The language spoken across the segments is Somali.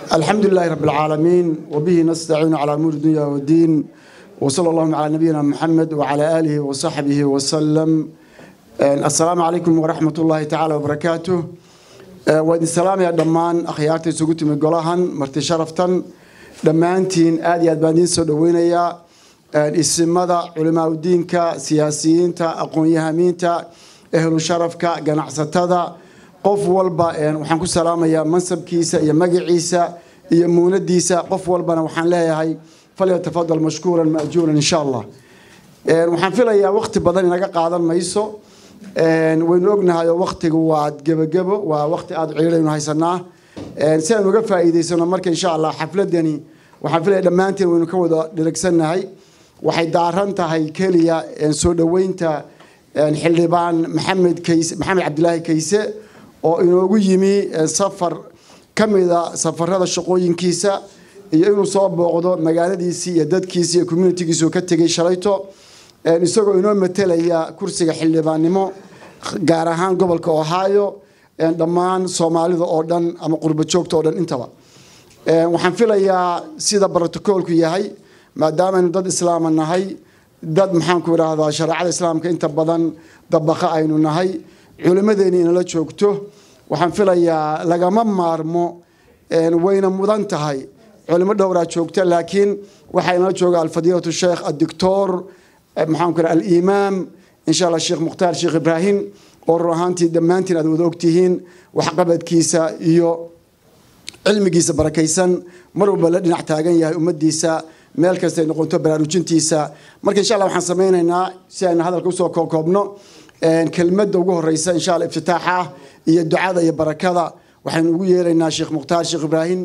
الحمد لله رب العالمين وبه نستعين على أمور الدنيا والدين وصلى الله على نبينا محمد وعلى آله وصحبه وسلم السلام عليكم ورحمة الله تعالى وبركاته وإن السلام يا دمان أخيارتي سقوتي من قلهن مرتي شرفتن دمانتين آدي أدبانين سودوينيا isimada culimaa udiinka siyaasiyiinta aqoon-yahamiinta ehlu sharafka ganacsatada qof walba waxaan ku salaamayaa mansabkiisa iyo magaciisa iyo muunadiisa qof walbana waxaan leeyahay falyatafadal mashkuuran maajuuran insha allah waxaan filayaa waqti badan inaga qaadan mayso waynu ognahay oo waqtigu waa gebagebo waa waqti aada ciidaynu haysanaa si aynu uga faa'iidaysano marka insha allah xafladani waxaan filaya dhammaanteen waynu ka wada dhirigsannahay waxay daaran tahay keliya soo dhoweynta xildhibaan maxamed kayse maxamed cabdilaahi kayse oo inoogu yimi safar ka mida safarada shaqooyinkiisa iyo inuu soo booqdo magaaladiisii iyo dadkiisi iyo communitigiisu ka tegay shalayto isagoo inoo matelaya kursiga xildhibaannimo gaar ahaan gobolka ohio dhammaan soomaalida oo dhan ama qurba joogta oo dhan intaba waxaan filayaa sida brotocoolku yahay maadaamaaynu dad islaama nahay dad maxaanku idhaahdaa shareecada islaamka inta badan dabaqa aynu nahay culimmadeeni inala joogto waxaan filayaa lagama maarmo wayna mudan tahay culimo dhowraa joogta laakiin waxaa inala jooga alfadiilatu sheekh addictor maxaanku idhaha alimaam insha allah sheekh mukhtaar sheekh ibraahim oo run ahaantii dhammaantiin aad wada ogtihiin waxqabadkiisa iyo cilmigiisa barakaysan mar walba la dhinac taagan yahay ummadiisa meel kastay noqonto baraarujintiisa marka insha allah waxaan samaynaynaa si aynu hadalka usoo koobkoobno kelmadda ugu horeysa insha allah iftitaaxa ah iyo ducada iyo barakada waxaynu ugu yeeraynaa sheekh mukhtaar sheekh ibraahim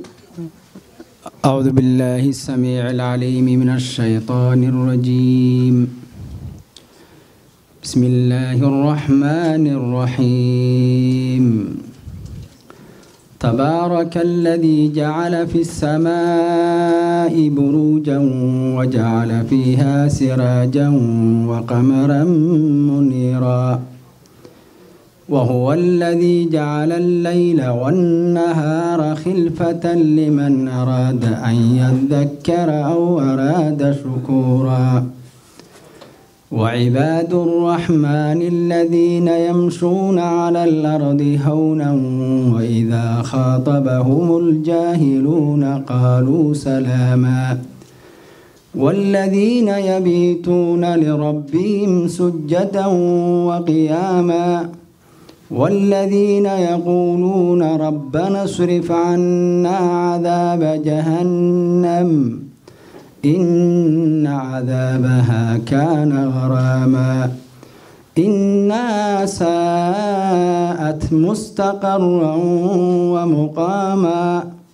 أعوذ بالله السميع العليم من الشيطان الرجيم بسم الله الرحمن الرحيم تبارك الذي جعل في السماء بروجا وجعل فيها سراجا وقمرا منيرا وهو الذي جعل الليل والنهار خلفة لمن أراد أن يذكر أو أراد شكورا وعباد الرحمن الذين يمشون على الأرض هونا وإذا خاطبهم الجاهلون قالوا سلاما والذين يبيتون لربهم سجدا وقياما والذين يقولون ربنا اصرف عنا عذاب جهنم إن عذابها كان غراما إنها ساءت مستقرا ومقاما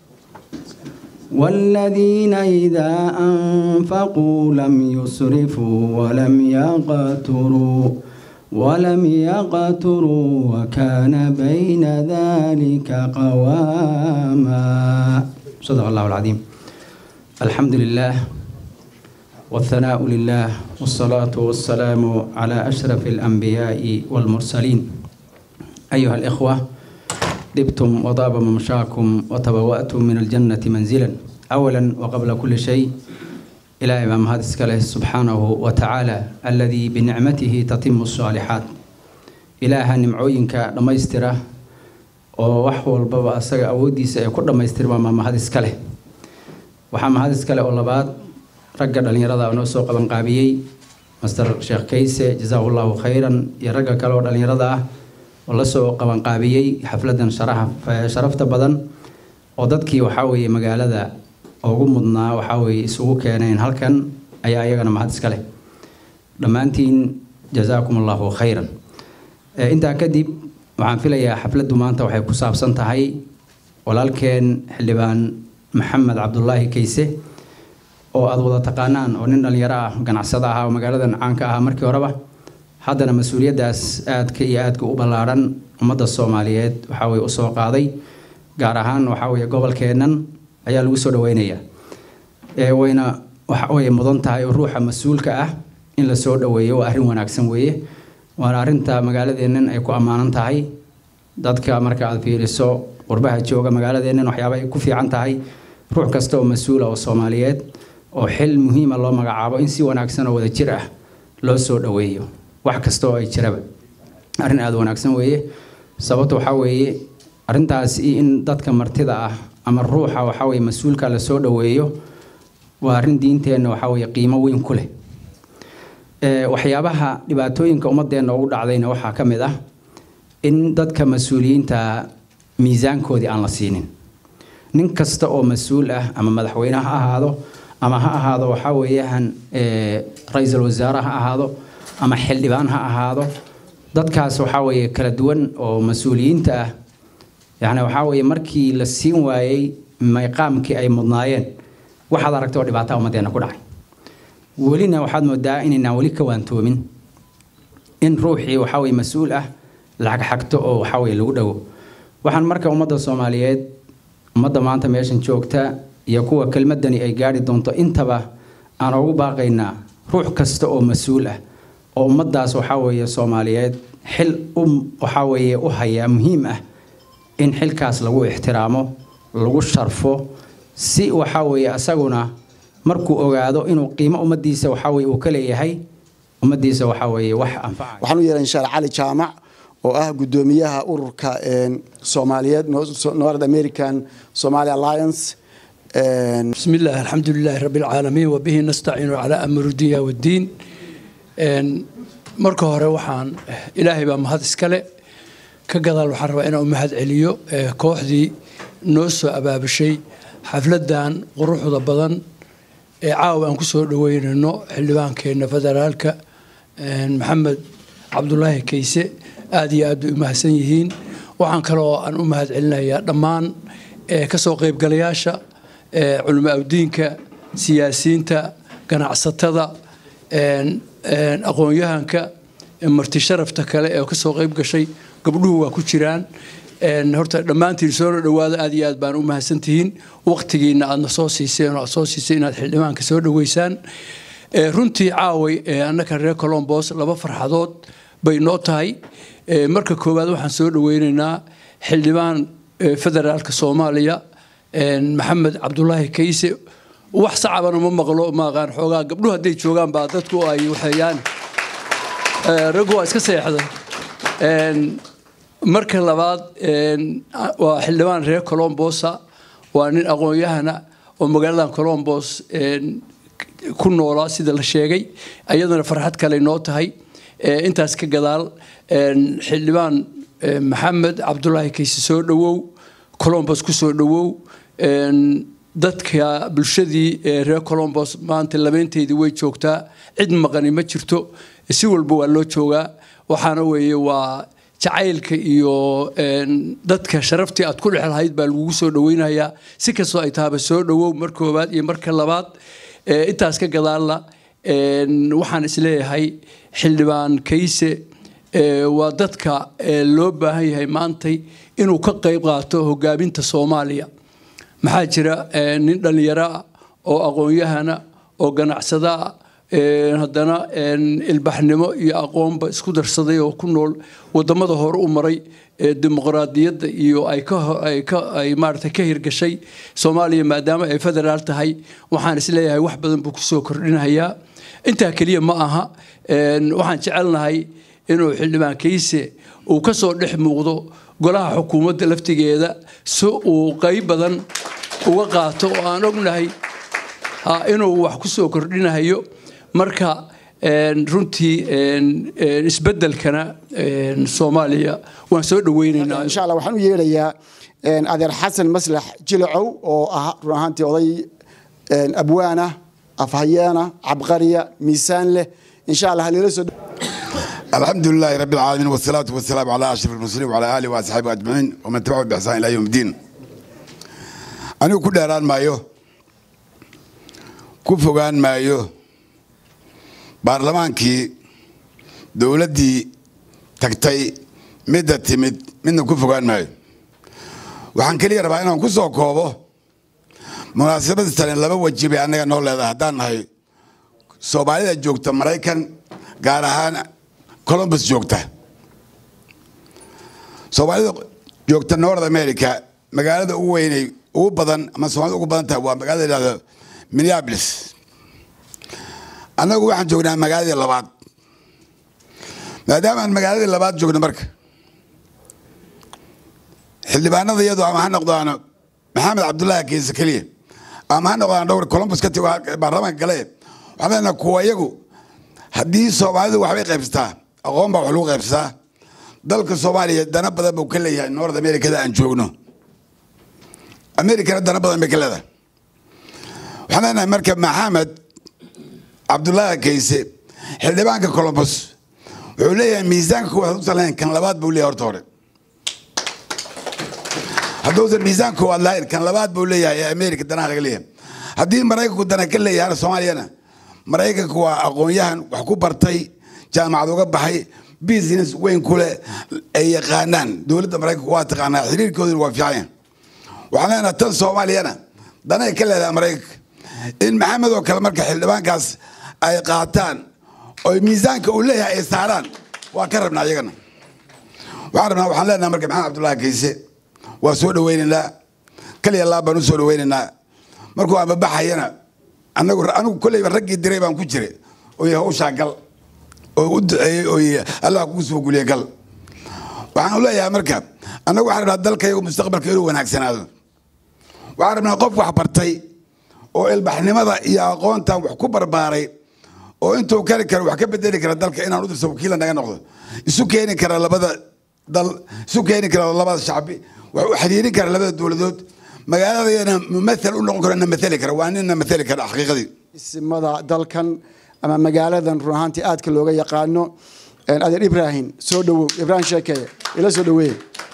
والذين إذا أنفقوا لم يسرفوا ولم يقتروا ولم يقتروا وكان بين ذلك قواما صدق الله العظيم الحمد لله والثناء لله والصلاة والسلام على أشرف الأنبياء والمرسلين أيها الإخوة دبتم وطاب ممشاكم وتبوأتم من الجنة منزلا أولا وقبل كل شيء إلى إمام هذا السكاله سبحانه وتعالى الذي بنعمته تتم الصالحات إلها نمعوينك لما يستره ووحو البابا أساق أودي سيكون لما يستره مام هذا السكاله waxaa mahad iskale oo labaad ragga dhallinyarada oo noo soo qaban qaabiyey master sheekh kayse jasaahu llahu khayran iyo ragga kale oo dhallinyarada ah oo lasoo qaban qaabiyey xafladan sharafta badan oo dadkii waxaa weeye magaalada ugu mudnaa waxaa weeye isugu keeneen halkan ayaa iyagana mahad iska leh dhammaantiin jasaakum allahu khayran intaa kadib waxaan filayaa xafladdu maanta waxay ku saabsan tahay walaalkeen xildhibaan maxamed cabdulaahi kayse oo aada wada taqaanaan oo nin dhallinyaro ah ganacsado ah oo magaaladan caanka ah markii horeba haddana mas-uuliyaddaas aadka iyo aadka u ballaadhan ummadda soomaaliyeed waxaa weye usoo qaaday gaar ahaan waxaa weye gobolkeennan ayaa lagu soo dhaweynayaa wayna waxa weye mudan tahay oo ruuxa mas-uulka ah in la soo dhaweeyo waa arrin wanaagsan weeye waana arrinta magaaladeennan ay ku ammaanan tahay dadka marka aad fiiriso qurbaha jooga magaaladeennan waxyaaba ay ku fiican tahay ruux kasta oo mas-uula oo soomaaliyeed oo xil muhiima loo magacaabo in si wanaagsan oo wada jir ah loo soo dhoweeyo wax kasta oo ay jiraba arrin aada wanaagsan weeye sababta waxaa weeye arrintaasi in dadka martida ah ama ruuxa waxaa weye mas-uulka la soo dhoweeyo waa arrin diinteenna waxaa weye qiimo weyn ku leh waxyaabaha dhibaatooyinka ummadeenna ugu dhacdayna waxaa ka mid ah in dadka mas-uuliyiinta miisaankoodii aan la siinin nin kasta oo mas-uul ah ama madaxweyne ha ahaado ama ha ahaado waxaa weeyaan ra-iisul wasaare ha ahaado ama xildhibaan ha ahaado dadkaas waxaa weeye kala duwan oo mas-uuliyiinta ah yacni waxaa weeye markii la siin waayey mayqaamkii ay mudnaayeen waxaad aragtay oo dhibaataa ummadeenna ku dhacay welina waxaad moodaa inaynaan weli ka waantoomin in ruuxii waxaa weye mas-uul ah lacag xagto oo waxaa weye lagu dhowo waxaan marka ummadda soomaaliyeed ummadda maanta meeshan joogta iyo kuwa kelmadani ay gaari doonto intaba aan ugu baaqaynaa ruux kasta oo mas-uul ah oo ummaddaas waxaa weeye soomaaliyeed xil u waxaa weeye u hayaa muhiim ah in xilkaas lagu ixtiraamo lagu sharfo si waxaa weeye isaguna markuu ogaado inuu qiimo ummaddiisa waxaa weye uu ka leeyahay ummaddiisa waxaa weeye wax anfaca waxaan u yeeray insha cali jaamac oo ah guddoomiyaha ururka soomaaliyeed north american somali alliance بسم الله الحمد لله رب العالمين وبه نستعين على أمر الدنيا والدين marka hore waxaan ilaahay baa mahad iskale ka gadaal waxaan rabaa inaan u mahad celiyo kooxdii noo soo abaabushay xafladan quruxda badan ee caawa aan ku soo dhaweynayno xildhibaankeenna federaalka maxamed cabdulaahi kayse aad iyo aad bay u mahadsan yihiin waxaan kaloo aan u mahad celinayaa dhammaan kasoo qaybgalayaasha culimo awdiinka siyaasiyiinta ganacsatada aqoon-yahanka marti sharafta kale ee kasoo qayb gashay gabdhuhu waa ku jiraan horta dhammaantiin soo dhawaada aad iyo aad baan u mahadsantihiin waqtigiina aadna soo siiseen oo aad soo siisay inaad xildhibaanka soo dhaweysaan runtii caaway annaka reer colombos laba farxadood bay noo tahay marka koowaad waxaan soo dhaweynaynaa xildhibaan federaalka soomaaliya maxamed cabdulaahi kayse wax sacabana ma maqlo ma aqaan xoogaa gabdhuhu hadday joogaan baa dadku ay waxeeyaan raggu waa iska seexda marka labaad waa xildhibaan reer colombosa waa nin aqoon-yahana oo magaaladan colombos ku noolaa sida la sheegay ayadana farxad kale noo tahay intaas ka gadaal xildhibaan maxamed cabdulaahi kayse soo dhowow colombos ku soo dhowow dadka bulshadii reer colombos maanta labeynteedii way joogtaa cid maqani ma jirto si walba waa loo joogaa waxaana weeye waa jacaylka iyo dadka sharaftii aad ku dhex lahayd baa lagugu soo dhaweynayaa si kastoo ay tahaba soo dhowow mar koowaad iyo marka labaad intaas ka gadaalna waxaan isleeyahay xildhibaan kayse waa dadka loo baahan yahay maantay inuu ka qayb qaato hogaaminta soomaaliya maxaa jira nin dhallinyaro ah oo aqoon-yahana oo ganacsadaa haddana ilbaxnimo iyo aqoonba isku darsaday oo ku nool wadamada hore u maray dimuqraadiyadda iyo ay maarata ka hirgashay soomaaliya maadaama ay federaal tahay waxaan isleeyahay wax badan buu kusoo kordhinayaa intaa keliya ma aha waxaan jecelnahay inuu xildhibaan kayse uu ka soo dhex muuqdo golaha xukuumadda laftigeeda si uu qayb badan uga qaato oo aan ognahay inuu wax ku soo kordhinayo marka runtii isbedelkana soomaaliya waan soo dhaweynaynaa insha allah waxaan u yeedhayaa adeer xasan maslax jilacow oo ah run ahaantii oday abwaana afhayeena cabqariya miisaan leh insha allah halila soo الحمد لله رب العالمين والصلاة والسلام على أشرف المرسلين وعلى آله وأصحابه أجمعين ومن تبعهم بإحسان إلى يوم الدين أنا كل داران مايو كفوغان مايو baarlamaankii dowladdii tagtay midda timid midna ku fogaan maayo waxaan keliya rabaa inaan ku soo koobo munaasabada tani laba weji bay annaga noo leedahay haddaan nahay soomaalida joogta maraykan gaar ahaan colombus joogta soomaalida joogta north america magaalada ugu weynay ugu badan ama soomaalida ugu badan tahay waa magaalada yidhahdo minneapolis annagu waxaan joognaa magaaladii labaad maadaama aan magaaladii labaad joogno marka xildhibaanada iyadu ama ha noqdaano maxamed cabdullaahi kiise keliya ama ha noqdaan dhowr columbus ka tigo baarlamaanka gale waxaan leenahay kuwa iyagu haddii soomaalidu waxbay qaybsataa aqoon baa wax lagu qaybsataa dalka soomaaliya dana badan buu ka leeyahay north americada aan joogno americana dana badan bay ka leedahay waxaan leenahay marka maxamed cabdullaahi kayse xildhibaanka columbus wuxuu leeyahay miisaanka kuwaad u salayn kan labaad buu leeyahay horta hore hadduusan miisaan koowaad lahayn kan labaad buu leeyahay ee america danaha laga leeyahay haddii maraykanku dana ka leeyahana soomaaliyana maraykanku waa aqoon-yahan wax ku bartay jaamacad uga baxay business weyn kule ay yaqaanaan dowladda maraykanku waa taqaanaa xiriirkooduna waa fiican waxaan leenahay tan soomaaliyana danay ka leedahay maraykanka in maxamed oo kale marka xildhibaankaas ay qaataan oo miisaanka uu leeyahay ay saaraan waa ka rabnaa iyagana waxaan rabnaa waxaan leenahay marka maxamed cabdullaahi kayse waa soo dhaweynaynaa kaliya laa baan u soo dhaweynaynaa markuu amabaxayana anagu anigu kolleyba raggii diray baan ku jiray oo yidhi hawshaa gal oo u duceeyey oo yidhi allah kugu soo guliye gal waxaan u leeyahay marka annagu waxaan rabnaa dalkayagu mustaqbalka inuu wanaagsanaado waxaan rabnaa qof wax bartay oo ilbaxnimada iyo aqoontan wax ku barbaaray oo intuu kari karo wax ka bedeli kara dalka inaan u dirso wakiila naga noqdo isu keeni kara labada dal isu keeni kara labada shacbi wax u xiriirin kara labada dowladood magaaladayana mumathal u noqon karo na mathali kara waa nin na mathali kara xaqiiqadii isimada dalkan ama magaaladan run ahaantii aadka looga yaqaano adeer ibrahim soo dhawow ibrahim sheekeeye ila soo dhaweeye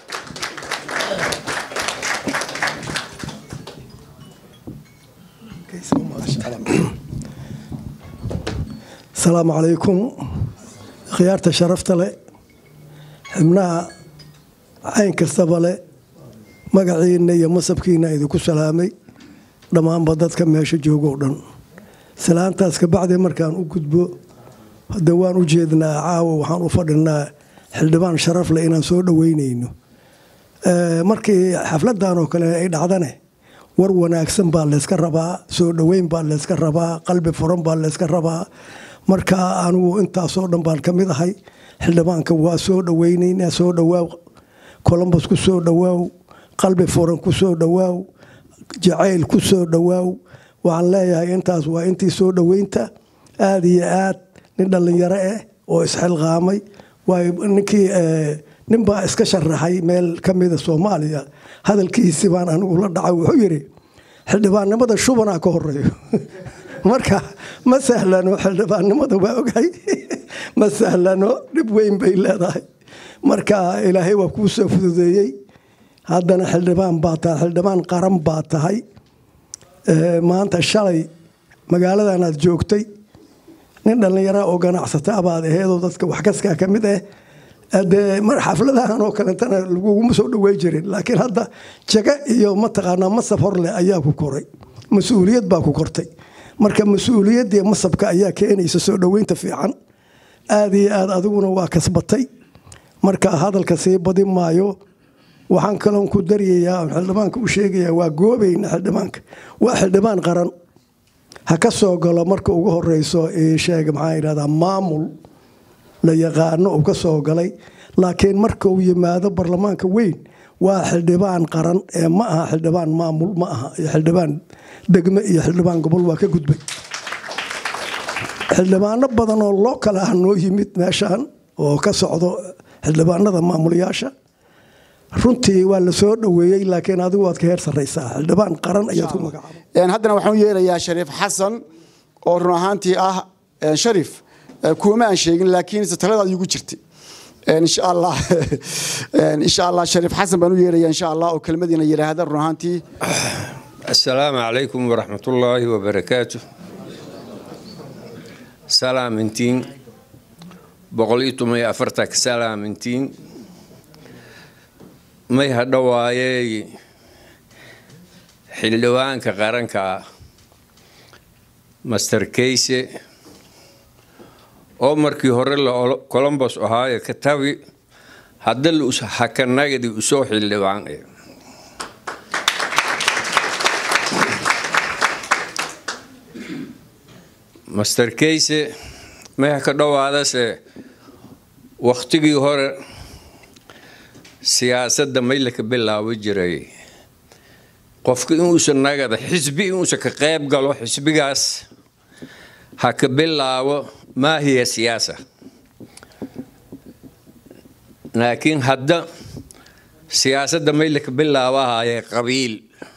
asalaamu calaykum khiyaarta sharafta leh xibnaha cayn kastaba leh magaciina iyo masabkiina idinku salaamay dhammaanba dadka meesha joogo o dhan salaantaas kabacdi markaan u gudbo hadda waan u jeednaa caawa waxaan u fadhinaa xildhibaan sharaf leh inaan soo dhoweynayno markii xafladan oo kale ay dhacdane war wanaagsan baa layska rabaa soo dhoweyn baa layska rabaa qalbi furan baa layska rabaa marka anigu intaasoo dhan baan ka mid ahay xildhibaanka waa soo dhoweynaynaa soo dhowaaw colombus ku soo dhowaaw qalbi furan ku soo dhowaaw jacayl ku soo dhowaaw waxaan leeyahay intaas waa intii soo dhoweynta aada iyo aad nin dhallinyaro ah oo isxilqaamay waay ninkii ninbaa iska sharaxay meel ka mida soomaaliya hadalkiisi baan anigu la dhacay wuxuu yidhi xildhibaannimada shubanaa ka horeeyo marka ma sahlano xildhibaannimada waa ogahay ma sahlano dhib weyn bay leedahay marka ilaahay waa kuu soo fududeeyey haddana xildhibaan baa tahay xildhibaan qaran baa tahay maanta shalay magaaladan aad joogtay nin dhallinyara oo ganacsata baad aheedoo dadka waxkaskaa ka mid ah dee mar xafladahan oo kalentana laguguma soo dhawey jirin laakiin hadda jaga iyo mataqaanaa masab horleh ayaa ku koray mas-uuliyad baa ku kortay marka mas-uuliyadii masabka ayaa keenaysa soo dhoweynta fiican aada iyo aad adiguna waa kasbatay marka hadalka sii badi maayo waxaan kaloon ku daryayaa on xildhibaanka u sheegayaa waa goobayna xildhibaanka waa xildhibaan qaran ha ka soo galo marka ugu horeyso sheega maxaa yidhahdaa maamul la yaqaano uu ka soo galay laakiin marka uu yimaado baarlamaanka weyn waa xildhibaan qaran ee ma aha xildhibaan maamul ma aha iyo xildhibaan degme iyo xildhibaan gobol waa ka gudbay xildhibaano badan oo loo kale ah noo yimid meeshaan oo ka socdo xildhibaanada maamulayaasha runtii waa la soo dhoweeyey laakiin adigu waad ka heer sarraysaa xildhibaan qaran ayaad ku magacaabay haddana waxaan u yeerayaa shariif xasan oo run ahaantii ah sharif kuwama aan sheegin laakiin se taladaad igu jirtay insha allah insha allah shariif xasan baan u yeeraya insha allah oo kelmadiina yidhaahda run ahaantii السلام عليكم ورحمة الله وبركاته سلامنتين بقوليتو مي أفرتك سلامنتين مي هدوايي حلوانك قرنك مستر كيسي oo markii hore la colombos ahaaye ka tabi hadda hakanagadi usoo xildhibaan master kayse meex ka dhowaadase wakhtigii hore siyaasadda mayla ka bilaabi jiray qofka inuusan nagada xisbi inuusan ka qayb galo xisbigaas ha ka bilaabo maa hiya siyaasa laakiin hadda siyaasadda mayla ka bilaabahaye qabiil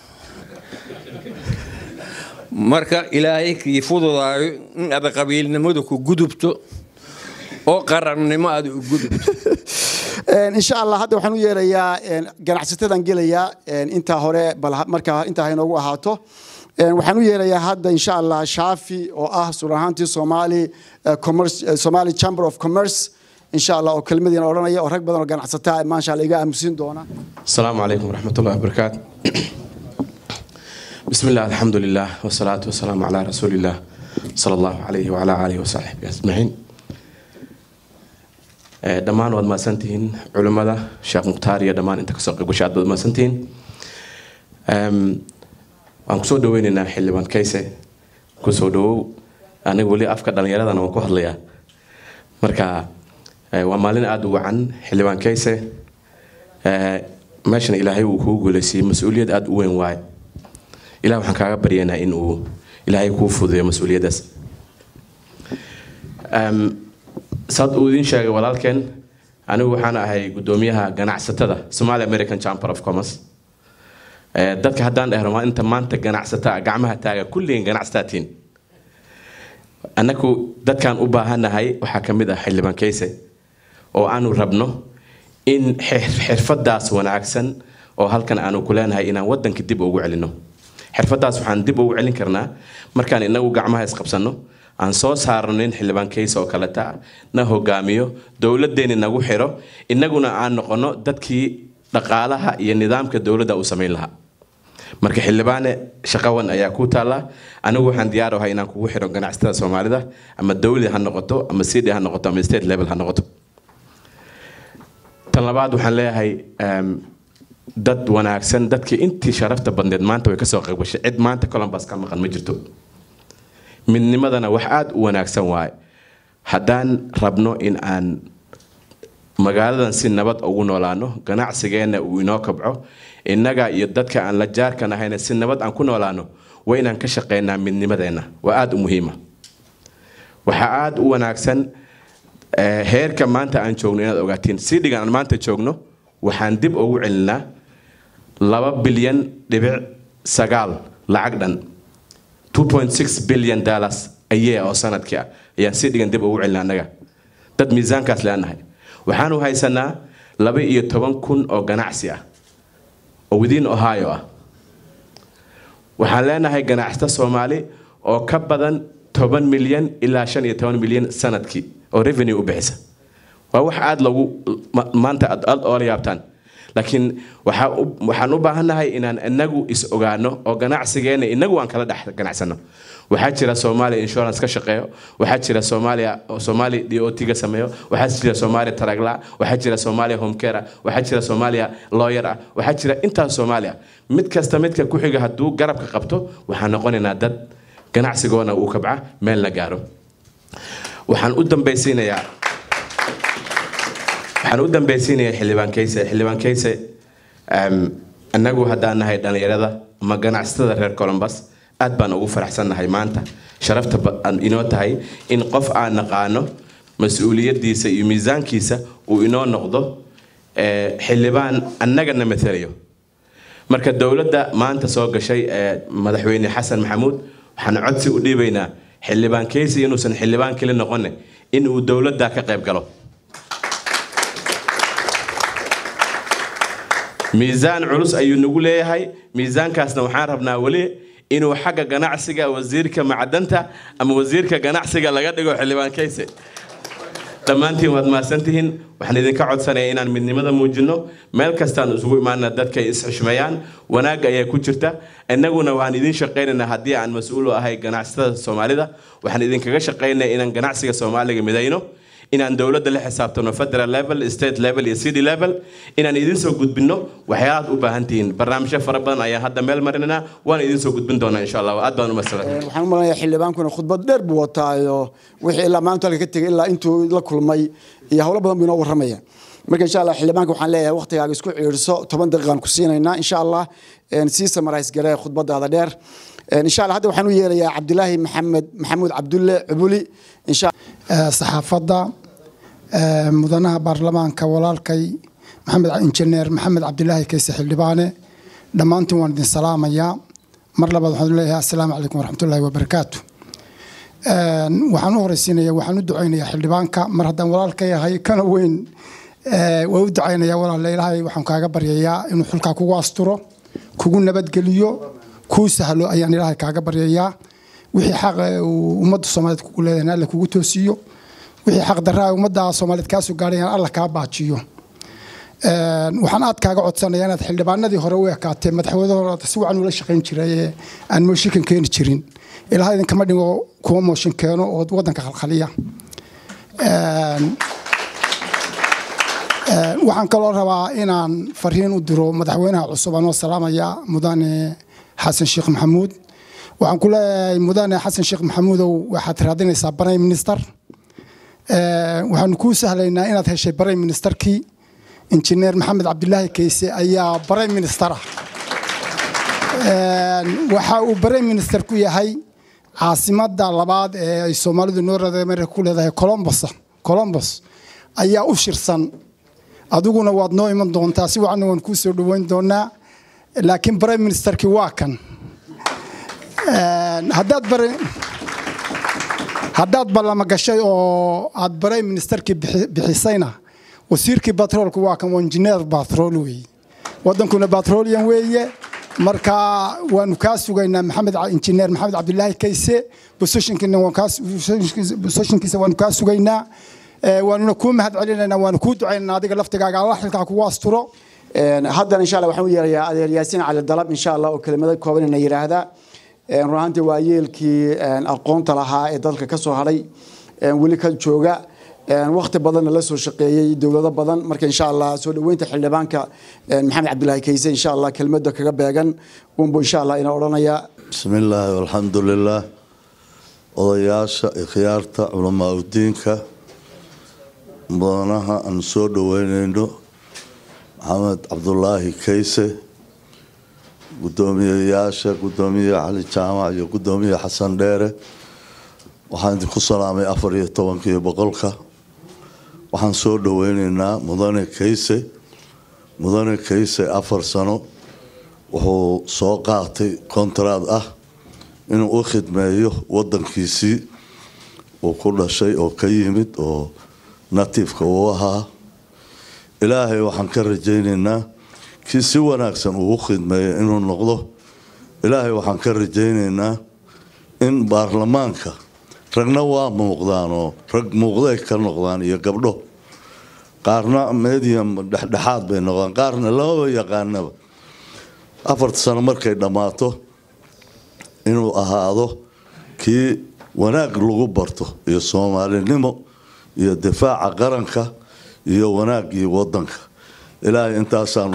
marka ilaahay kii fududaayo in aad qabiilnimadu ku gudubto oo qarannimo aad u gudubto insha allah hadda waxaan u yeerayaa ganacsatadan gelayaa intaa hore bal markaa intaa ha inoogu ahaato waxaan u yeerayaa hadda insha allah shaafi oo ah sur ahaantii somali commerce somali chamber of commerce insha allah oo kelmadiina odhanaya oo rag badan oo ganacsataa maasha allah iga aamusin doona السلام عليكم ورحمة الله وبركاته بسم الله الحمد لله والصلاة والسلام على رسول الله صلى الله عليه وعلى آله وصحبه أجمعين Eh, dhammaan waad mahadsantihiin culimmada sheekh mukhtaar iyo dhammaan inta kasoo qayb gashay aad baad mahadsantihiin Em, waan kusoo dhaweyneynaa xildhibaan kayse kusoo dhawow aniga weli afka dhallinyaradana waan ku hadlayaa marka eh, waa maalin aada u wacan xildhibaan kayse Eh, meeshana ilaahay uu kugu guuleysiyey mas-uuliyad aada u weyn waaye ilaah waxaan kaaga baryaynaa in uu ilaahay kuu fududeeyo mas-uuliyaddaas Em, saad uu idiin sheegay walaalkeen anigu waxaan ahay gudoomiyaha ganacsatada somali american chamber of commerce Eh, dadka haddaan dhehno waa inta maanta ganacsata gacmaha taaga kulligan ganacsataatiin annagu dadkaan u baahannahay waxaa ka mid ah xildhibaan kayse oo aanu rabno in xir- xirfadaas wanaagsan oo halkan aanu ku leenahay inaan wadanka dib ugu celino xirfadaas waxaan dib ugu celin karnaa markaan inagu gacmaha isqabsano aan soo saarno nin xildhibaan kayse oo kaleta ah na hogaamiyo dowladeeni nagu xiro inaguna aan noqono dadkii dhaqaalaha iyo nidaamka dowladda uu samayn lahaa marka xildhibaane shaqawan ayaa ku taala anigu waxaan diyaar ahay inaan kugu xiro ganacsatada soomaalida ama dowli ha noqoto ama city ha noqoto ama state level ha noqoto tan labaad waxaan leeyahay em, dad wanaagsan dadkii intii sharafta badneed maanta way kasoo qayb gashay cid maanta columbus ka maqan ma jirto midnimadana wax aada u wanaagsan waaye haddaan rabno in aan magaaladan si nabad ugu noolaano ganacsigeenna uu inoo kabco innaga iyo dadka aan la jaarka nahayna si nabad aan ku noolaano waa inaan ka shaqeynaa midnimadeenna waa aada u muhiima waxaa aada u wanaagsan eh, heerka maanta aan joogno inaad ogaatiin sidhigan aan maanta joogno waxaan dib ugu celinaa laba bilyan dhibic sagaal lacag dhan 2.6 billion dollars a year oo sanadkii ah ayaan si dhigan dib ugu celinaa annaga dad miisaankaas leenahay waxaanu haysanaa laba iyo toban kun oo ganacsi ah oo within ohio ah waxaan leenahay ganacsata soomaali oo ka badan toban milyan ilaa shan iyo toban milyan sanadkii oo revenue u bixisa waa wax aada lagu ma- maanta aad aad oola yaabtaan laakiin waxaa u- waxaan u baahannahay inaan inagu is ogaano oo ganacsigeena inagu aan kala dhex ganacsano waxaa jira soomaaliya insurance ka shaqeeyo waxaa jira soomaaliya soomaali d o t ga sameeyo waxaa jira soomaaliya taragla waxaa jira soomaaliya homekera waxaa jira soomaaliya lawyer ah waxaa jira intaas soomaaliya mid kasta midka ku xiga hadduu garabka qabto waxaan noqonaynaa dad ganacsigoona uu kabca meel la gaaro waxaan u dambaysiinayaa waxaan u dambaysiinayaa xildhibaan kayse xildhibaan kayse em, annagu haddaan nahay dhallinyarada ama ganacsatada reer columbus aad baan ugu faraxsannahay maanta sharafta ba- aan inoo tahay in qof aan naqaano mas-uuliyadiisa iyo miisaankiisa uu inoo noqdo eh, xildhibaan annagana matalayo marka dowladda maanta soo gashay ee madaxweyne xasan maxamuud waxaan codsi u dhiibaynaa xildhibaan kaysi inuusan xildhibaan keli noqone in uu dowladda ka qayb galo miisaan culus ayuu nagu leeyahay miisaankaasna waxaan rabnaa weli inuu xagga ganacsiga wasiirka macdanta ama wasiirka ganacsiga laga dhigo xildhibaan kayse dhammaantiin waad mahadsantihiin waxaan idinka codsanayaa inaan midnimada muujino meel kastaan isugu imaana dadka ay isxushmeeyaan wanaag ayaa ku jirta innaguna waxaan idin shaqaynaynaa haddii aan mas-uul u ahay ganacsatada soomaalida waxaan idinkaga shaqaynayaa inaan ganacsiga soomaaliga midayno inaan dowladda la xisaabtano federal level state level iyo city level inaan idin soo gudbinno waxyaalaad u baahan tihiin barnaamijyo fara badan ayaan hadda meel marinanaa waan idin soo gudbin doonaa insha allah aad baan u mahadsantahay waxaan u malanayaa xildhibaankuna khudbad dheer buu wataayo wixii ilaa maanta halka ka tegay ilaa intuu la kulmay iyo howlo badan buu inoo warramaya marka insha allah xildhibaanka waxaan leeyahay waqtigaaga isku ciidhso toban daqiiqaan ku siinaynaa insha allah sii samarais garee khudbadaada dheer insha allah hadda waxaan u yeerayaa cabdilaahi maxamed maxamuud cabdulle cubuli insha saxaafadda mudanaha baarlamaanka walaalkay maxamed injineer maxamed cabdilaahi kayse xildhibaane dhammaantiin waan idin salaamayaa mar labaad waxaan leeyahay assalaamu calaykum waraxmatullaahi wabarakaatu waxaan u horeysiinaya waxaan u ducaynayaa xildhibaanka mar haddaan walaalka yahay kana weyn waa u ducaynayaa walaale ilaahay waxaan kaaga baryayaa inuu xulkaa kugu asturo kugu nabadgeliyo kuu sahlo ayaan ilaahay kaaga baryayaa wixii xaq uu ummadda soomaaliyeed kugu leedahay alla kugu toosiyo wixii xaq darraa ummadda soomaaliyeed kaasoo gaadhayaan alla kaa baajiyo waxaan aad kaaga codsanayaa inaad xildhibaanadii hore u ekaatee madaxweynahooda si wacan ula shaqayn jiray ee aan mooshinkan keeni jirin ilaha idinkama dhigo kuwa mooshin keeno oo wadanka khalkhaliya waxaan kaloo rabaa inaan fariin u diro madaxweynaha cusub anoo salaamaya mudane xasan sheekh maxamuud waxaan ku leeyahay mudane xasan sheekh maxamuudow waxaad raadinaysaa prime minister waxaanu kuu sahlaynaa inaad heshay prime ministerkii injineer maxamed cabdilaahi kayse ayaa prime minister ah waxa uu prime minister ku yahay caasimada labaad ee ay soomaalidu north america ku leedahay colombos colombos ayaa u shirsan adiguna waad noo iman doontaa si wacanna waan kuu soo dhaweyn doonaa laakiin prime ministerkii waa kan haddaad bare haddaad ballama gashay oo aad prime ministerkii bixisayna wasiirkii batroolku waa kan engineer batrol weeye wadankuna batrolian weeye marka waanu kaa sugaynaa maxamed injineer maxamed cabdilaahi kayse bososhinkiisa waanu kaa sugaynaa waanuna kuu mahad celinaynaa waanu kuu ducaynaynaa adiga laftigaaga alla xilkaa kugu asturo haddana insha allah waxaan u yeerayaa adeer yaasiin cali dalab insha allah oo kelimado kooban ina yidhaahda run ahaantii waa yeelkii aqoonta lahaa ee dalka ka soo hadhay weli ka jooga wakti badanna la soo shaqeeyey dowlado badan marka insha allah soo dhoweynta xildhibaanka maxamed cabdilaahi kayse insha allah kelmada kaga beegan unbu insha allah ina odhanaya bismi illaahi walxamdu lilaah odayaasha ikhyaarta culamaa udiinka mudanaha aan soo dhoweyneyno maxamed cabdulaahi kayse gudoomiyeyaasha gudoomiye cali jaamac iyo gudoomiye xasan dheere waxaan idinku salaamay afar iyo tobankii boqolka waxaan soo dhoweyneynaa mudane kayse mudane kayse afar sano wuxuu soo qaatay kontraad ah inuu u khidmeeyo wadankiisii uu ku dhashay oo ka yimid oo natiifka uu ahaa ilaahay waxaan ka rajayneynaa kii si wanaagsan uu u khidmeeyo inuu noqdo ilaahay waxaan ka rajayneynaa in baarlamaanka ragna waa muuqdaan oo rag muuqday ka noqdaan iyo gabdho qaarna medium dhexdhexaad bay noqdaan qaarna lamaba yaqaanaba afarta sano markay dhammaato inuu ahaado kii wanaag lagu barto iyo soomaalinimo iyo difaaca qaranka iyo wanaaggii wadanka ilaahay intaasaanu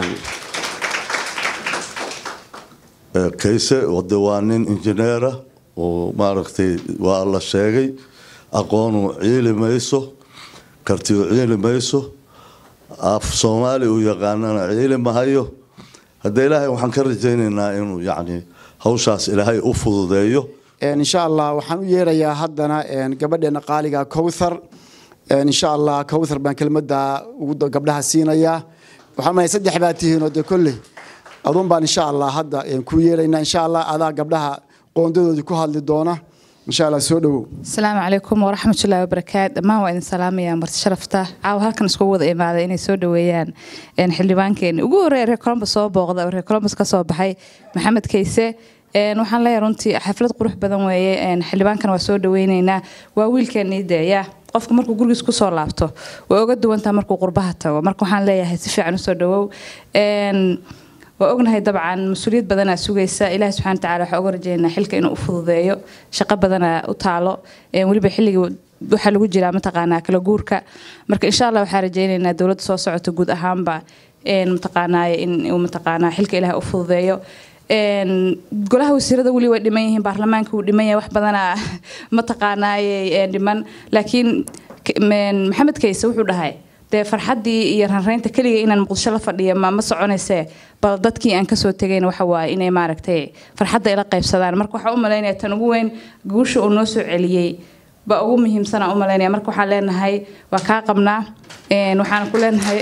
kayse wade waa nin injineera oo maaragtay waa la sheegay aqoonu ciili mayso kartiu ciili mayso af soomaali uu yaqaanana ciili mahayo hadda ilaahay waxaan ka rajayneynaa inuu yacni hawshaas ilaahay u fududeeyo insha allah waxaan u yeerayaa haddana gabadheena qaaliga cowthar insha allah cowthar baan kelmada ugu gabdhaha siinayaa waxaan mahay saddex baa tihiinoo dee kolley aduun baan insha allah hadda kuu yeeraynaa insha allah adaa gabdhaha qoondadoodii ku hadli doona insha allah soo dhowow asalaamu calaykum waraxmatullaahi wabarakaatu dhammaan waa idin salaamayaa marti sharafta caawa halkan iskugu wada imaaday inay soo dhoweeyaan xildhibaankeeni ugu horreeya reer colombos soo booqda oo reer colombos ka soo baxay maxamed kayse waxaan leeyahay runtii xaflad qurux badan weeye xildhibaankana waa soo dhaweyneynaa waa wiilkeenii deeya qofka markuu gurigiis kusoo laabto way oga duwantaa markuu qurbaha tago marka waxaan leeyahay si fiican usoo dhawow waa ognahay dabcan mas-uuliyad badanaa sugaysa ilaahi subxana watacaala waxaa oga rajeynaa xilka inuu u fududeeyo shaqo badanaa u taalo weliba xilligii waxaa lagu jiraa mataqaanaa kala guurka marka insha allah waxaa rajaynaynaa dowladda soo socota guud ahaanba mataqaanaaye in uu mataqaanaa xilka ilaah u fududeeyo golaha wasiirada weli way dhiman yihiin baarlamaanka wuu dhiman yahay wax badana mataqaanaaye dhiman laakiin maxamed kayse wuxuu dhahay dee farxaddii iyo ranraynta keliga inaan muqdisho la fadhiyo ma ma soconaysee bal dadkii aan kasoo tegayn waxa waaye inay maaragtay farxadda ila qaybsadaan marka waxaa u malaynaya tan ugu weyn guusha uu noo soo celiyey ba ugu muhiimsana u malaynaya marka waxaan leenahay waa kaa qabnaa waxaana ku leenahay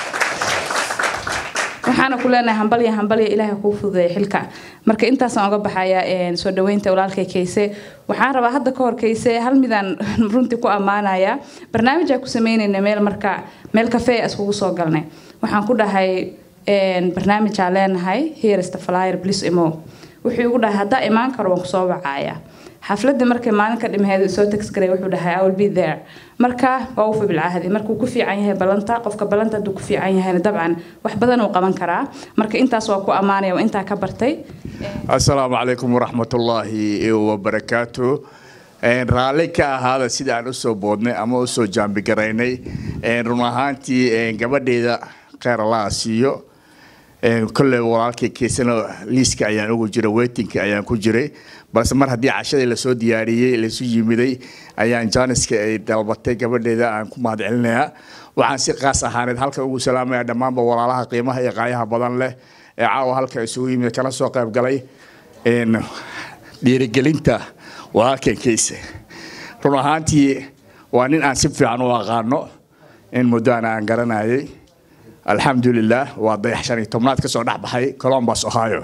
waxaana ku leenahay hambalya hambalya ilaahay kuu fududeeya xilka marka intaasaan uga baxaya soo dhaweynta walaalkay kayse waxaan rabaa hadda ka hor kayse hal midaan runtii ku ammaanaya barnaamijaa ku sameynayna meel marka meel kafee iskugu soo galnay waxaan ku dhahay barnaamijaa leenahay heerista flyer bliss imo wuxuu igu dhahay haddaa imaan karo waan kusoo wacaaya xafladda markay maalin ka dhimaheed soo tagsgaray wuxuu dhahay I will be there marka waa ufa bilcahdi markuu ku fiican yahay balanta qofka balanta hadduu ku fiican yahayna dabcan wax badan uu qaban karaa marka intaas waa ku ammaanaya waa intaa ka bartay asalaamu calaykum waraxmatullaahi wabarakaatu raalli ka ahaada sida aan usoo boodnay ama usoo jaambigaraynay run ahaantii gabadheeda kheyr allaha siiyo kolley walaalkay keysana liiska ayaan ugu jira weytinka ayaan ku jiray balse mar haddii cashadii lasoo diyaariyey lasu yimiday ayaan jaaniska ay dalbatay gabadheeda aan ku mahad celinayaa waxaan si qaas ahaaneed halka ugu salaamaya dhammaanba walaalaha qiimaha iyo qaayaha badan leh ee caawa halka isugu yimid kala soo qayb galay dhiirigelinta walaalkan keyse run ahaantii waa nin aan si fiican u aqaano in muddoana aan garanayay alxamdulilah waa dayax shan iyo tobnaad kasoo dhex baxay colombus ohio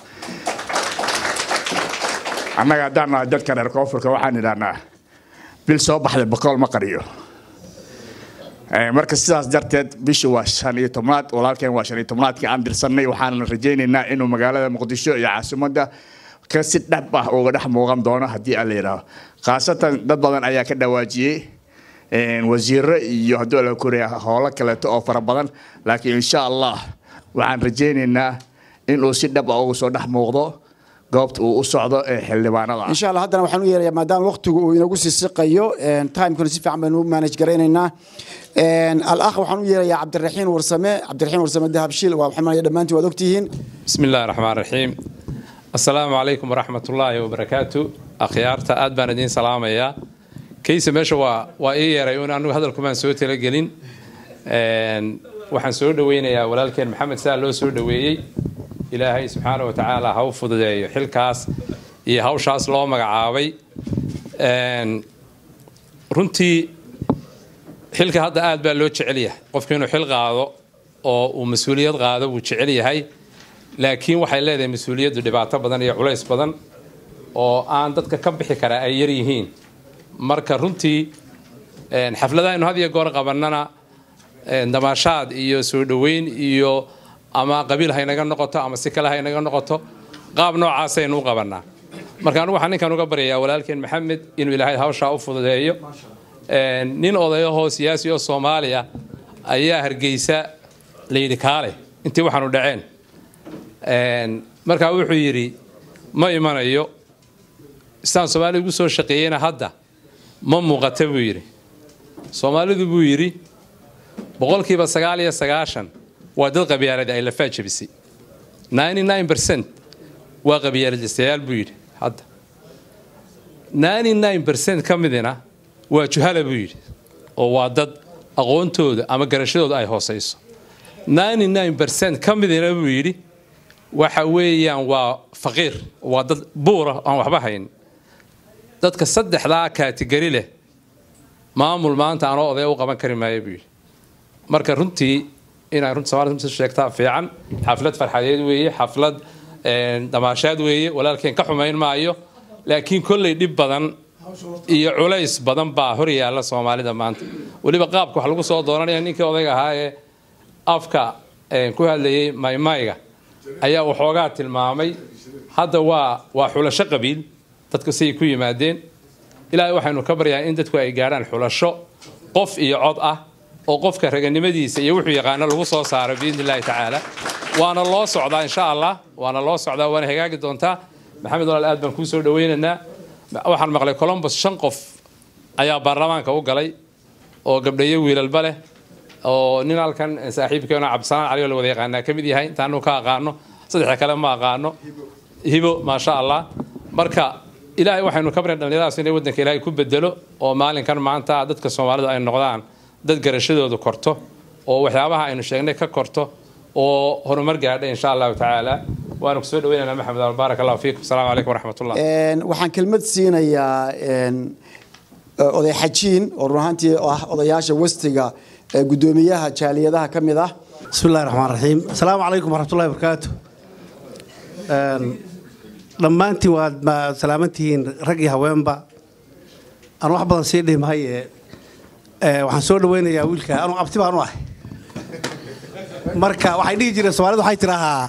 annaga haddaan nahay dadka reer koonfurka waxaan idhahnaa bil soo baxday boqol ma qariyo marka sidaas darteed bishii waa shan iyo tobnaad walaalkeen waa shan iyo tobnaadkii aan dirsanay waxaana rajaynaynaa inuu magaalada muqdisho iyo caasimadda ka si dhab ah uga dhex muuqan doono haddii aan la yidhaaho khaasatan dad badan ayaa ka dhawaajiyey wasiiro iyo hadduu la koreya howlo kaleeto oo fara badan laakiin insha allah waxaan rajaynaynaa inuu si dhab ah uga soo dhex muuqdo goobta uu u socdo ee xildhibaanada insha allah haddana waxaan u yeerayaa maadaama waqtigu uu inagu sii siqayo timekuna si fiican baynu u manage garaynaynaa alakh waxaan u yeerayaa cabdiraxiin warsame cabdiraxiin warsame dahabshiil waa maxamed dhammaantiin waad ogtihiin بسم الله الرحمن الرحيم السلام عليكم ورحمة الله وبركاته أخيارتا أد بان دين سلام يا كيس ماشا وا وا إيه يريون أنو هذا الكمان سوى تلقلين waxaan soo dhaweynayaa walaalkeen maxamed saa loo soo dhaweeyey ilaahay subxaana wa tacaala ha u fududeeyo xilkaas iyo hawshaas loo magacaabay runtii xilka hadda aad baa loo jecel yahay qofku inuu xil qaado oo uu mas-uuliyad qaado wuu jecel yahay laakiin waxay leedahay mas-uuliyaddu dhibaato badan iyo culays badan oo aan dadka ka bixi karaa ay yar yihiin marka runtii xafladahaynu had iyo goor qabannana damaashaad iyo soo dhoweyn iyo ama qabiil haynaga noqoto ama si kale haynaga noqoto qaab noocaasaynu u qabannaa marka anugu waxaan ninkan uga baryayaa walaalkeen maxamed inuu ilaahay hawshaa u fududeeyo nin odayahoo siyaasi oo soomaaliya ayaa hargeysa la yidhi kaale intii waxaanu dhaceen markaa wuxuu yidhi ma imanayo istaan soomaaliya ugu soo shaqeeyeyna hadda ma muuqata buu yidhi soomaalidu buu yidhi boqolkiiba sagaal iyo sagaashan waa dad qabyaalad ay lafaa jebisay ninety nine percent waa qabyaaladistayaal buu yidhi hadda ninety nine percent ka midina waa juhala buu yidhi oo waa dad aqoontooda ama garashadooda ay hooseyso ninety nine percent ka midina buu yidhi waxa weeyaan waa faqiir waa dad buura aan waxba hayn dadka saddexdaa kaatigari leh maamul maanta anoo odaya u qaban kari maayo buu yidhi marka runtii inay runta soomaalida sheegtaa fiican xaflad farxadeed weeye xaflad damaashaad weeye walaalkeen ka xumayn maayo laakiin kolley dhib badan iyo culays badan baa hor yaalla soomaalida maanta weliba qaabka wax lagu soo dooranaya ninkii odayga ahaa ee afka ku hadlayay maymayga ayaa waxoogaa tilmaamay hadda waa waa xulasho qabiil dadku siay ku yimaadeen ilaahay waxaynu ka baryaa in dadku ay gaadhaan xulasho qof iyo cod ah oo qofka raganimadiisa iyo wuxuu yaqaano lagu soo saaro biidni illaahi tacaala waana loo socdaa insha allah waana loo socdaa waana hagaagi doontaa maxamed walaal aad baan kuu soo dhaweynaynaa waxaan maqlay colombus shan qof ayaa baarlamaanka u galay oo gabdhayo wiilalba leh oo nin halkan saaxiibkeena cabdisalaan cali oo la wada yaqaanaa ka mid yahay intaanu ka aqaano saddexa kale ma aqaano hibo maasha allah marka ilaahay waxaynu ka barnay dhallinyaradaas inay waddanka ilaahay ku bedelo oo maalinkan maanta dadka soomaalida ay noqdaan dad garashadoodu korto oo waxyaabaha aynu sheegnay ka korto oo horumar gaadha insha allahu tacaala waanu kusoo dhaweynaynaa maxamed al baarak allahu fiikum asalaamu calaykum waraxmatullah waxaan kelmad siinayaa oday xajiin oo run ahaantii ah odayaasha westiga ee guddoomiyaha jaaliyadaha ka mid ah بسم الله الرحمن الرحيم السلام عليكم ورحمة الله وبركاته dhammaantiin waad ma salaamantihiin rag iyo haweenba aan wax badan sii dhihi mahaye waxaan soo dhaweynayaa wiilka anu abti baan u ahay marka waxay dhihi jireen soomaalida waxay tiraahaa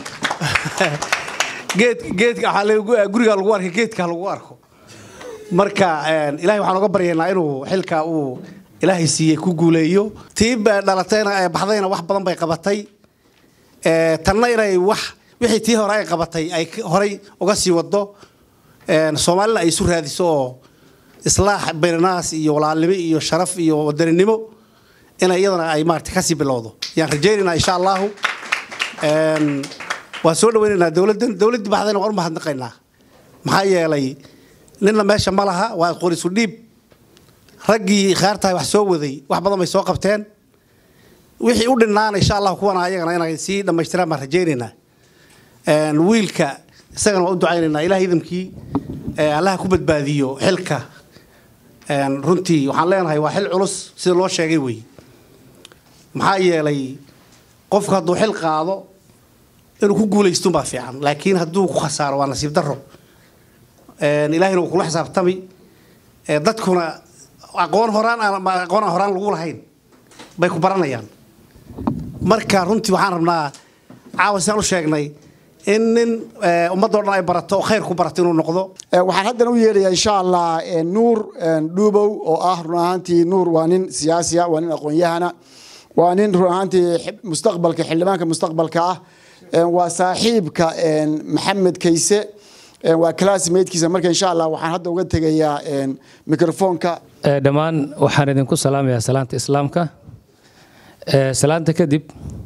geed geedka waxaa le- guriga lagu arkay geedka ha lagu arko marka ilaahay waxaan uga baryaynaa inuu xilka uu ilaahay siiyey ku guuleeyo tii ba- dhalatayna ee baxdayna wax badan bay qabatay Ee, tanna inay wax wixii tii hore ay qabatay ay k- horay uga sii wado Een, soomaalina ay isu raadiso oo islaax baynanaas iyo walaalnimo iyo sharaf iyo wadaninimo inay iyadana ay maarata kasii bilowdo yaan rajaynaynaa insha allahu Een, waan soo dhaweynaynaa dowladdan dowladdii baxdayna waan u mahadnaqaynaa maxaa yeelay ninna meesha ma laha waa qorisu dhiib raggii khaartahay wax soo waday wax badan bay soo qabteen wixii u dhinnaana insha allah kuwana ayagana inay sii dhammaystiraan baan rajaynaynaa Een, wiilka isagana waan u ducaynaynaa ilaah idamkii ee allaha ku badbaadiyo xilka Een, runtii waxaan leenahay waa xil culus sida loo sheegay wey maxaa yeelay qofku hadduu xil qaado inuu ku guulaysto baa fiican laakiin hadduu ku khasaaro waa nasiib darro Een, ilaahayna wuu kula xisaabtami Ee, dadkuna aqoon horaan aan ma aqoon aan horaan lagu lahayn bay ku baranayaan marka runtii waxaan rabnaa caawa sidaan u sheegnay in nin eh, ummadoo dhan ay barato oo khayr ku barato inuu noqdo Eh, waxaan haddana u yeedhayaa insha allah eh, nuur eh, dhuubow oo ah run ahaantii nuur waa nin siyaasi ah waa nin aqoon-yahana waa nin run ahaantii xib- mustaqbalka xildhibaanka mustaqbalka ah Eh, waa saaxiibka eh, maxamed kayse Eh, waa classmatekiisa marka insha allah waxaan hadda uga tegayaa eh, mikrofoonka Ee, dhammaan waxaan idinku salaamayaa salaanta islaamka Ee, salaanta kadib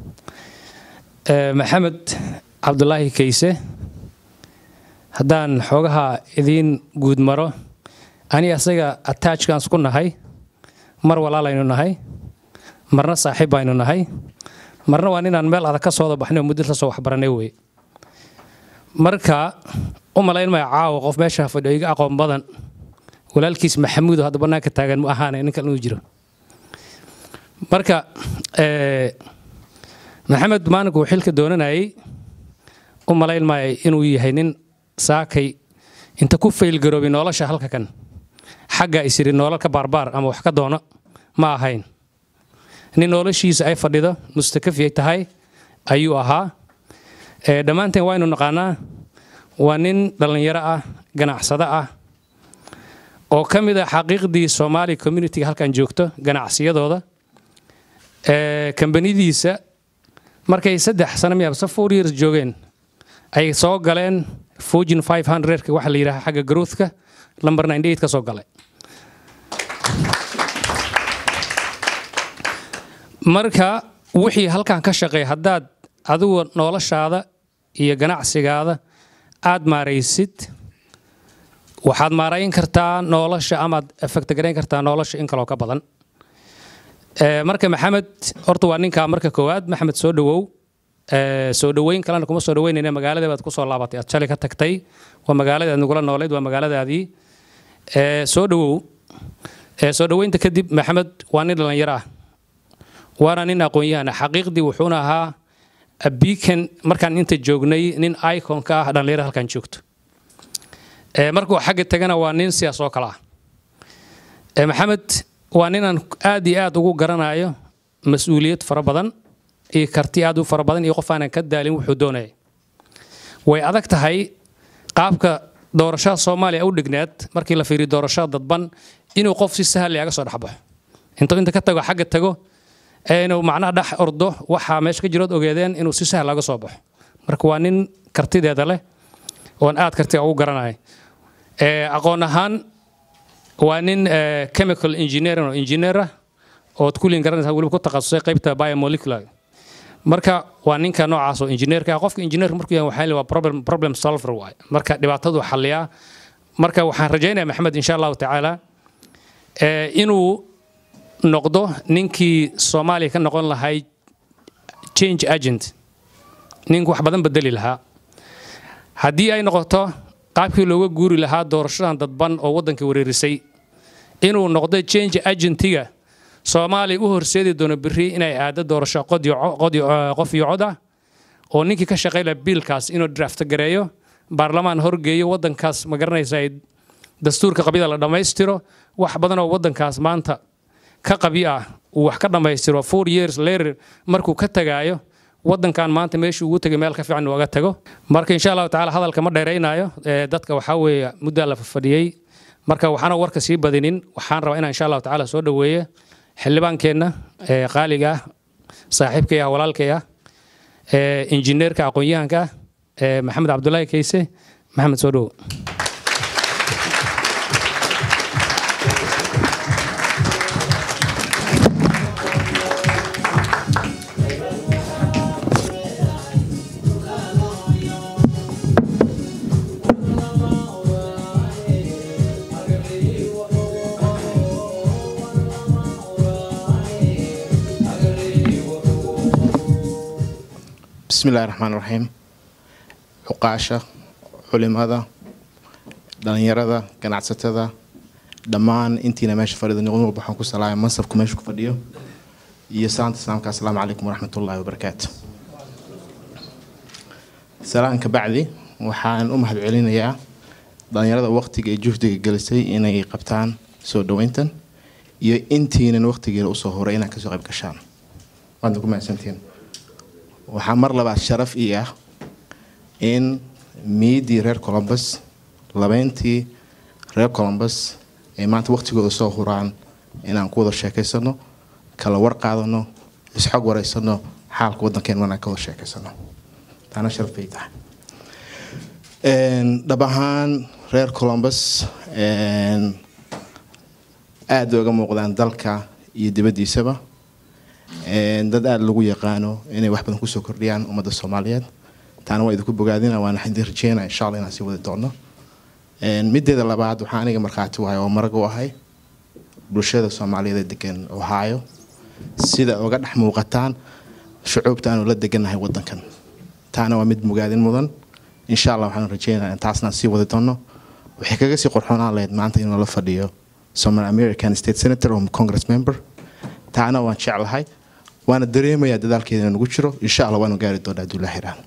ee, maxamed cabdulaahi kayse haddaan xoogaha idiin guud maro ani asaga attachkaan isku nahay mar walaalaynu nahay marna saaxiib baynu nahay marna waa ninaan meel adag ka sooda baxnay oo muddo la soo waxbaranay wey marka u malayn maya caawa qof meesha fadhiyo iga aqoon badan walaalkiis maxamuud oo hadda bannaanka taagan ma ahaane ninkan inuu jiro marka ee, maxamed maalinkuu xilka doonanayay u malayn maayo inuu yahay nin saakay inta ku faylgaroobay nolosha halka kan xagga isiri nolol ka baarbaar ama wax ka doono ma ahayn nin noloshiisa ay fadhido mustakafi ay tahay ayuu ahaa Ee, dhammaanteen waynu naqaanaa waa nin dhallinyaro ah ganacsado ah oo ka mid ah xaqiiqdii Somali community halkan joogto ganacsiyadooda ee kambanidiisa markay saddex sano miya mise four years joogeen ay soo galeen Fortune 500 ka waxa la yidhaaha xagga growthka number 98 ka soo galay marka wixii halkan ka shaqeey haddaad adigu noloshaada iyo ganacsigaada aad maaraysid waxaad maarayn kartaa nolosha amaad effect garayn kartaa nolosha in kaloo ka badan Ee, marka maxamed horta waa ninkaa marka koowaad maxamed soo dhawow Ee, soo dhaweyn kalena kuma soo dhaweynayna magaalada baad kusoo laabatay aad shalay ka tagtay waa magaalada aad nagula noolayd waa magaaladaadii Ee, soo dhawow Ee, soo dhaweynta kadib maxamed waa nin dhallinyaro ah waana nin aqoon-yahan ah xaqiiqdii wuxuuna ahaa a beacon markaan inta joognay nin icon ka ah dhallinyaro halkan joogto Ee, markuu xagga tagana waa nin sidaas oo kale ah Ee, maxamed waa ninaan aad iyo aad ugu garanayo mas-uuliyad fara badan iyo karti aad u fara badan iyo qof aanan ka daalin wuxuu doonaya way adag tahay qaabka doorashada soomaaliya u dhigneed markii la fiiriyo doorashada dadban inuu qof si sahal laga soo dhexbaxo intuu inta ka tago xagga tago ee inuu macnaha dhex ordo waxaa meesha ka jirood ogeedeen inuu si sahal laga soo baxo marka waa nin kartideeda leh oon aad kartiga ugu garanayo Ee, aqoon ahaan waa nin eh, chemical engineering oo engineer ah ood kulliin garanaysaa weliba ku takhasusay qaybta biomolecular marka waa ninka noocaas oo engineerka ah qofka engineerka markuu yahay waxaa la waa problem, problem solver waay marka dhibaatadu xalliyaa marka waxaan rajaynayaa maxamed insha allahu tacaala eh, inuu noqdo ninkii soomaaliya ka noqon lahay change agent ninku wax badan bedeli lahaa haddii ay noqoto qaabkii looga guuri lahaa doorashadan dadban oo waddanka wereerisay inuu noqdo change agentiga soomaaliya u horseedi doono biri inay aado doorasho qod iyo co- qod iyo, eh, qof iyo cod ah oo ninkii ka shaqayla biilkaas inuu draft gareeyo baarlamaan horgeeyo waddankaas ma garanaysa ay dastuurka qabyada la dhammaystiro wax badan oo waddankaas maanta ka qabyo ah uu wax ka dhammaystiro four years later markuu ka tagaayo waddankan maanta meeshuu ugu tegay meel ka fiican uga tago marka insha allahu tacaala hadalka ma dheeraynayo ee, dadka waxaa weeye muddaa la fadhiyey marka waxaana warka sii badinin waxaan rabaa inaan insha allahu tacaala soo dhoweeyo xildhibaankeenna ee qaaliga ah saaxiibkay ah walaalkay ah ee injineerka aqoon-yahanka ah ee maxamed cabdulaahi kayse maxamed soo dhowo bismi illaahi raxmaan raxiim cuqaasha culimada dhalinyarada ganacsatada dhammaan intiina meesha fadhida niqon walba waxaan ku salaamay mansabku meesha ku fadhiyo iyo salaanta islaamka asalaamu calaykum waraxmatullaahi wabarakaatu salaan ka bacdi waxaan u mahadcelinayaa dhalinyarada waqtiga iyo juhdiga gelisay inay qabtaan soo dhoweyntan iyo intiinan waqtigeeda usoo horay inaad kasoo qayb gashaan waadna ku mahadsantihiin waxaa mar labaad sharaf ii ah in miidii reer colombus labeyntii reer colombus ay maanta waqtigooda soo huraan inaan ku wada sheekaysano kala war qaadano isxog wareysano xaalka waddankeen inaan ka wada sheekaysano taana sharaf bay tahay Een, dhab ahaan reer colombus een, aad bay uga muuqdaan dalka iyo dibaddiisaba Een, dad aada lagu yaqaano inay wax badan kusoo kordhiyaan ummadda soomaaliyeed taana waa idinku bogaadina waana idin rajeynaa insha alla inaan sii wadi doono Een, mideeda labaad waxaa aniga markhaati wahay oo marag u ahay bulshada soomaaliyeed ee degan ohio sida uga dhex muuqataan shucuubta aanu la degannahay waddankan taana waa mid mugaadin mudan insha allah waxaan rajeynayaa in taasna sii wadi doono waxay kaga sii qorxoonaan lahayd maanta inuu la fadhiyo somal american state senator oo congress member taana waan jeclahay waana dareemayaa dadaalkeeda inuu nagu jiro insha allah waanu gaari doonaa hadduu ilaahi yidhaahdo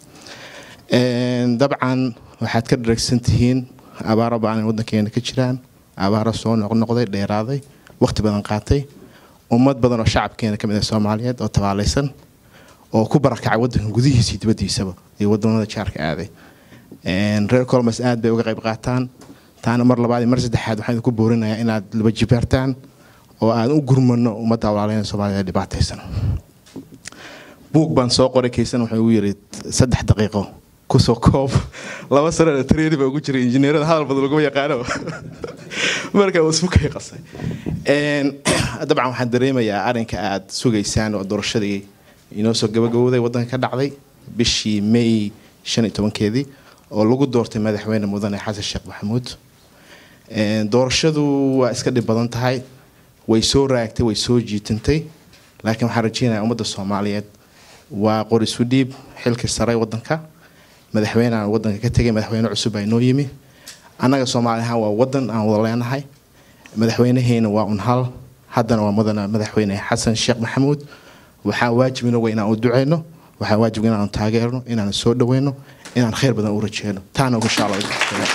Een, dabcan waxaad ka dharagsan tihiin abaaro baan in waddankeena ka jiraan abaaro soo noqnoqday dheeraaday waqti badan qaatay ummad badan oo shacabkeena ka mid ah soomaaliyeed oo tabaalaysan oo ku barakacay waddanka gudihiisa iyo dibaddiisaba iyo wadamada jaarka aaday Een, reer colombus aad bay uga qayb qaataan taana mar labaad iyo mar saddexaad waxaan idinku boorinayaa inaad laba jibaartaan oo aan u gurmano ummadda walaaleyna soomaaliya ee dhibaataysan buug baan soo qoray kaysan wuxuu igu yiri saddex daqiiqo kusoo koob laba sanana training baa ugu jiray injineerada hadal badan laguma yaqaano marka uu isku kay qasay Een, dabcan waxaan dareemayaa arrinka aad sugaysaan oo doorashadii inoo soo gabagabowday waddanka ka dhacday bishii may shan iyo tobankeedii oo lagu doortay madaxweyne mudane xasan sheekh maxamuud Een, doorashadu waa iska dhib badan tahay way soo raagtay way soo jiitantay laakiin waxaan rajeynayaa ummadda soomaaliyeed waa qor isu dhiib xilkii sare waddanka madaxweyne aan waddanka ka tegay madaxweyne cusub baa inoo yimi annaga soomaali ahaan waa waddan aan wada leenahay madaxweynaheena waa un hal haddana waa mudane madaxweyne xasan sheekh maxamuud waxaa waajib inoo wey inaan u duceyno waxaa waajib inaan taageerno inaan soo dhaweyno inaan khayr badan u rajeyno taana insha allah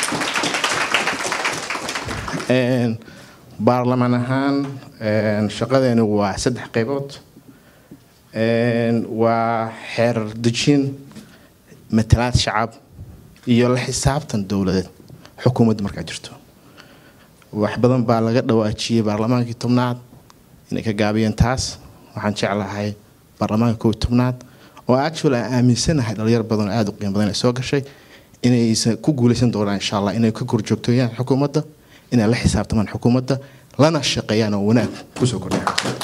Een, baarlamaan ahaan een, shaqadeenu waa saddex qaybood Een, waa xeer dejin matalaad shacab iyo la xisaabtan dowladeed xukuumadda markaa jirto wax badan baa laga dhawaajiyey baarlamaankii tobnaad inay ka gaabiyeen taas waxaan jeclahay baarlamaanka kow iyo tobnaad oo actually aan aaminsanahay dhalinyar badan oo aada u qiimo badan ay soo gashay inaysan ku guuleysan doonaan insha allah inay ka korjoogtooyaan xukuumadda inay la xisaabtamaan xukuumadda lana shaqeeyaan oo wanaag kusoo kordhaya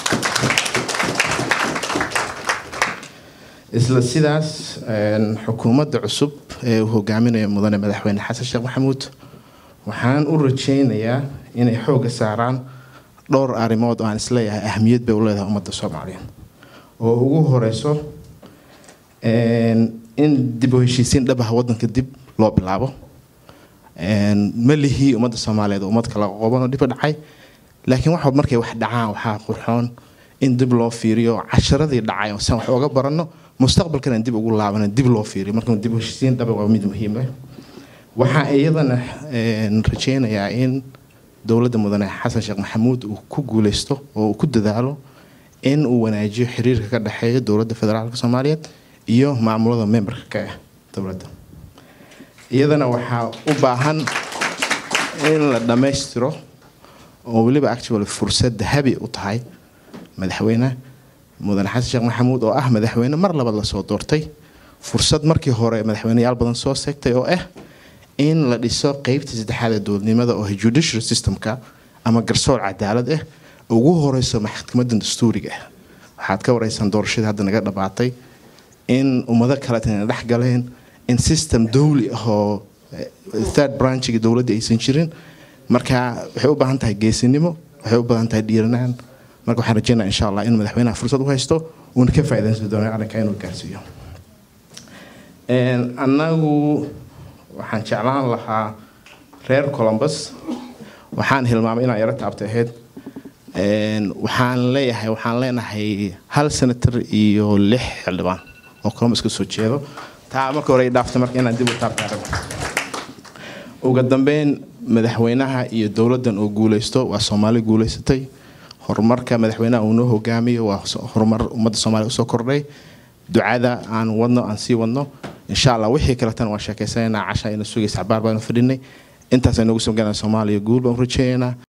isla sidaas een, xukuumadda cusub ee uu hogaaminayo mudane madaxweyne xasan sheekh maxamuud waxaan u rajaynayaa inay xoogga saaraan dhowr arrimood oo aan isleeyahay ahamiyad bay u leedahay ummadda soomaaliyeed oo ugu horeyso een, in dib u heshiisiin dhab ah waddanka dib loo bilaabo Een, ma lihi ummadda soomaaliyeed oo ummad kala qobanoo dhib dhacay laakiin waxa markay wax dhacaan waxaa qurxoon in dib loo fiiriyo casharadii dhacay oo san wax oga baranno mustaqbalkana dib ugu laabana dib loo fiiriyo marka dib u heshiisiin dhaba waa mid muhiim ah waxaa iyadana een, rajaynayaa in dowladda mudane xasan sheekh maxamuud uu ku guuleysto oo uu ku dadaalo in uu wanaajiyo xiriirka ka dhexeeya dowladda federaalka soomaaliyeed iyo maamulada memberka ka ah dowladda iyadana waxaa u baahan in la dhammaystiro oo weliba actually fursad dahabi u tahay madaxweyne mudane xasan sheekh maxamuud oo ah madaxweyne mar labaad lasoo doortay fursad markii hore madaxweyneyaal badan soo seegtay oo ah in la dhiso qeybta saddexaad ee dowladnimada oo judicial systemka ama garsoor cadaalad ah ugu horeyso maxkamadda dastuuriga ah waxaad ka wareysaan doorashadii hadda naga dhabaatay in ummado kaleetana dhex galeen in system dowli ah oo eh, third branchiga dowladda aysan jirin marka waxay u baahan tahay geesinimo waxay u baahan tahay dhiiranaan marka waxaan rajeynaa insha allah in madaxweynaha fursad u haysto uuna ka faa'iidaysan doono arrinka inuu gaarsiiyo Een, annagu waxaan jeclaan lahaa reer columbus waxaan hilmaamay inaan yaro taabta ahayd Een, waxaan leeyahay waxaan leenahay hal senator iyo lix xildhibaan oo columbus ka soo jeedo taa marka hore ay dhaaftay marka inaan dib u taabta arag ugu dambeyn madaxweynaha iyo dowladdan oo guuleysto waa soomaali guuleysatay horumarka madaxweynaha uu noo hogaamiyo waa so- horumar ummadda soomaaliya usoo kordhay ducada aan wadno aan sii wadno insha allah wixii kaletana waan sheekaysanayna casha ayna sugaysa cabaar baanu fadhinay intaas aynagu soo galaan soomaaliya guul baan u rajeynaynaa